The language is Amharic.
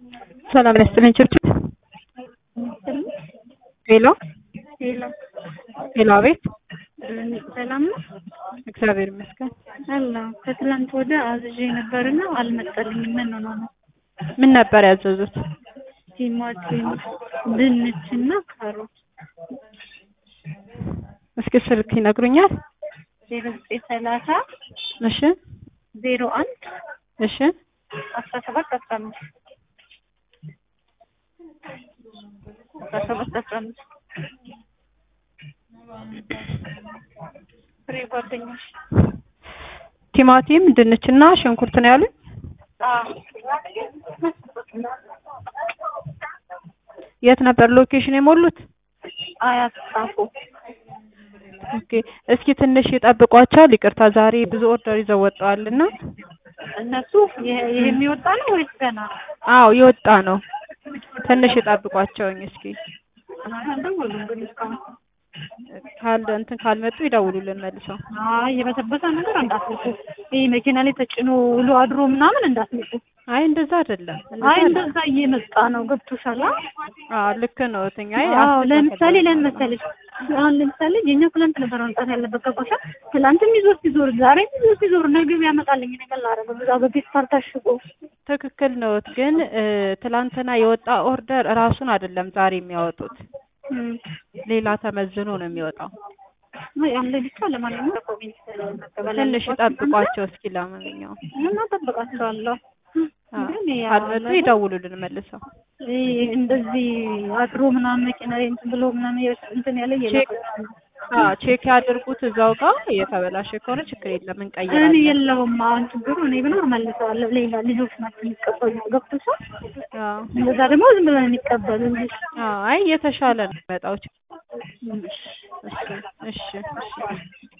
ሰላም ያስጥልኝ ችርችር ሄሎ ሄሎ ሄሎ፣ አቤት። ሰላም ነው እግዚአብሔር ይመስገን። አላ ከትላንት ወደ አዝዤ ነበርና አልመጣልኝም። ምን ሆኖ ነው? ምን ነበር ያዘዙት? ቲማቲም፣ ድንች እና ካሮት እስኪ ስልክ ይነግሩኛል? ዜሮ ዘጠኝ ሰላሳ እሺ፣ ዜሮ አንድ እሺ፣ አስራ ሰባት አስራ አምስት አስራ ሰባት አስራ አምስት ፍሬ ጓደኞች ቲማቲም፣ ድንችና ሽንኩርት ነው ያሉኝ። የት ነበር ሎኬሽን የሞሉት? አያት ጻፉ ኦኬ፣ እስኪ ትንሽ ይጠብቋቸው። ይቅርታ ዛሬ ብዙ ኦርደር ይዘው ወጥተዋልና። እነሱ ይሄ ይሄ የሚወጣ ነው ወይስ ገና ነው? አዎ የወጣ ነው። ትንሽ ይጠብቋቸውኝ እስኪ አልደወሉም ግን እስካሁን። ካል እንትን ካልመጡ ይደውሉልን መልሰው። አይ የበሰበሰ ነገር እንዳትልቁ። ይሄ መኪና ላይ ተጭኖ ውሎ አድሮ ምናምን እንዳትልቁ። አይ እንደዛ አይደለም። አይ እንደዛ እንደዛ እየመጣ ነው። ገብቶሻል? አዎ ልክ ነው። እትኛ አይ አዎ ለምሳሌ አስተካክላለሁ። ለምን መሰለሽ አሁን ለምሳሌ የኛ ትላንት ነበር መምጣት ያለበት ገባሻ? ትላንትም ይዞር ሲዞር ዛሬም ይዞር ሲዞር ነገ ያመጣልኝ ነገር ላደርገው እዛ በፌስታል ታሽጎ ትክክል ነዎት። ግን እ፣ ትላንትና የወጣ ኦርደር እራሱን አይደለም ዛሬ የሚያወጡት፣ እም፣ ሌላ ተመዝኖ ነው የሚወጣው። አይ አለ ብቻ ለማንኛውም ኮሜንት መቀበል ትንሽ ይጠብቋቸው እስኪ። ለማንኛውም እና ጠብቃቸዋለሁ። አዎ፣ ግን ያ ካልመጡ ይደውሉልን መልሰው። ይሄ እንደዚህ አድሮ ምናምን መኪና ላይ እንትን ብሎ ምናምን እንትን ያለ ቼክ የለም። አዎ ቼክ ያድርጉት እዛው ጋር። የተበላሸ ከሆነ ችግር የለም እኔ እንቀይራለን። የለውም አሁን ችግሩ እኔ ብኖር መልሰዋለሁ። ሌላ ልጆች ናቸው የሚቀበሉ ገብቶሻል? አዎ እንደዛ ደግሞ ዝም ብለን የሚቀበሉ እንጂ አዎ፣ አይ የተሻለ ነው የሚመጣው። እሺ እሺ እሺ